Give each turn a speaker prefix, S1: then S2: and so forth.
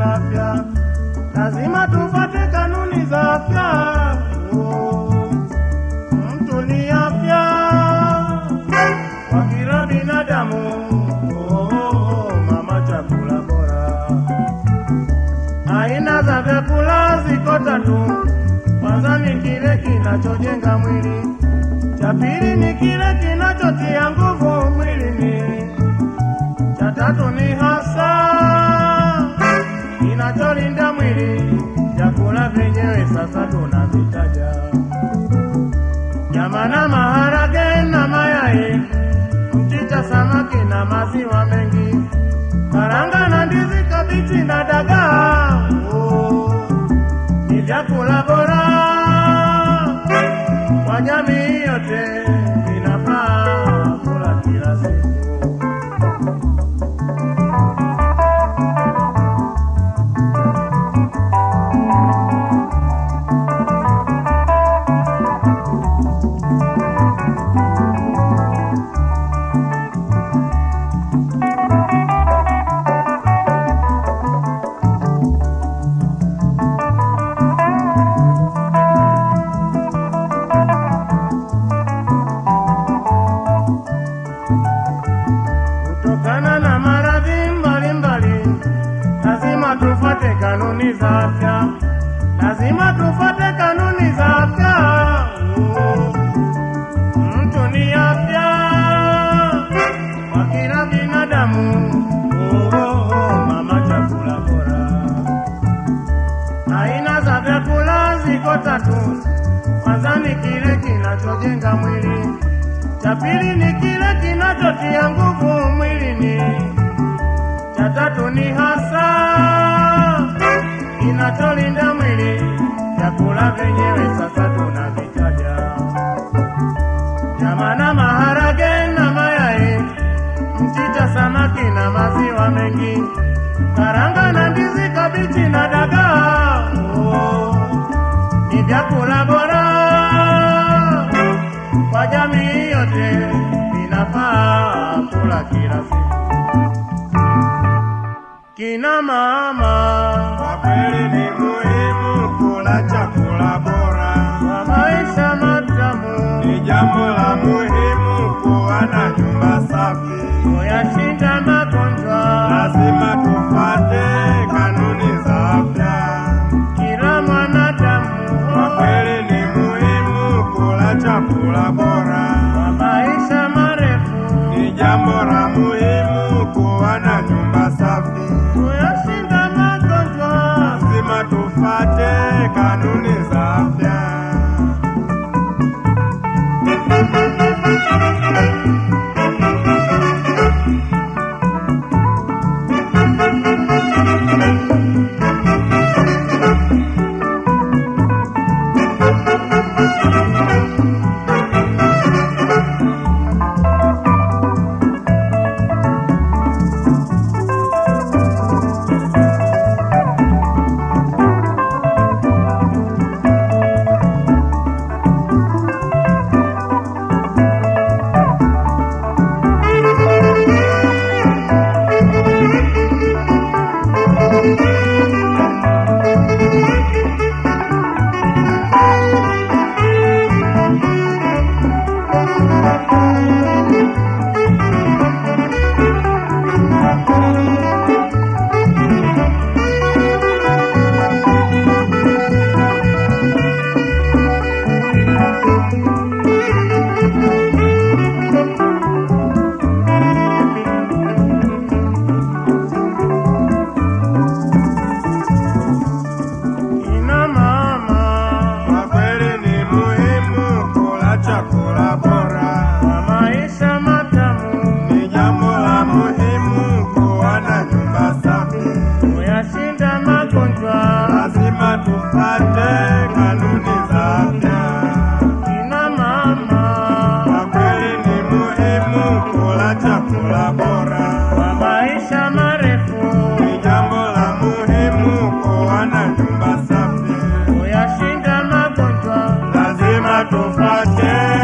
S1: za afya, lazima tufuate kanuni za afya. Oh, mtu ni afya kwa kila binadamu. Oh, mama, chakula bora. Aina za vyakula ziko tatu. Kwanza ni kile kinachojenga mwili, cha pili ni kile kinachotia nguvu mwilini, cha tatu ni hasa kinacholinda mwili. Vyakula vyenyewe sasa tunavitaja: nyama na maharage na mayai, mchicha, samaki na maziwa mengi, karanga na ndizi, kabichi na dagaa. Oh, ni vyakula bora kwa jamii yote, vinafaa kula kila siku. Kutokana na maradhi mbalimbali, lazima tufuate kanuni za afya, lazima tufuate kanuni za afya. Oh, Mtu ni afya kwa kila binadamu. Oh, oh, oh, mama, chakula bora. Aina za vyakula ziko tatu. Kwanza ni kile kinachojenga mwili, cha pili ni kile kinachotia nguvu mwilini, cha tatu ni hasa kinacholinda mwili. Vyakula vyenyewe sasa tunavitaja: nyama na maharage na mayai, mchicha, samaki na maziwa mengi, karanga na ndizi, kabichi na dagaa. Oh, ni vyakula bora kwa jamii yote, vinafaa kula kila siku. Kina mama,
S2: Kwa kweli ni muhimu kula chakula bora,
S1: kwa maisha matamu,
S2: ni jambo la muhimu kuwa na nyumba safi.
S1: kuyashinda magonjwa.
S2: Lazima tufuate kanuni za afya.
S1: Kila mwanadamu,
S2: Kwa kweli ni muhimu kula chakula bora,
S1: kwa maisha marefu,
S2: ni jambo la muhimu kuwa na nyumba safi.
S1: kuyashinda magonjwa.
S2: Lazima tufuate kanuni za afya.
S1: Kina mama,
S2: Kwa kweli ni muhimu kula chakula bora,
S1: kwa maisha matamu,
S2: ni jambo la muhimu kuwa na nyumba safi.
S1: kuyashinda magonjwa.
S2: Lazima tufuate kanuni za afya.
S1: Kina mama,
S2: Kwa kweli ni muhimu kula chakula bora,
S1: kwa maisha marefu,
S2: ni jambo la muhimu kuwa na nyumba safi.
S1: kuyashinda magonjwa.
S2: Lazima tufuate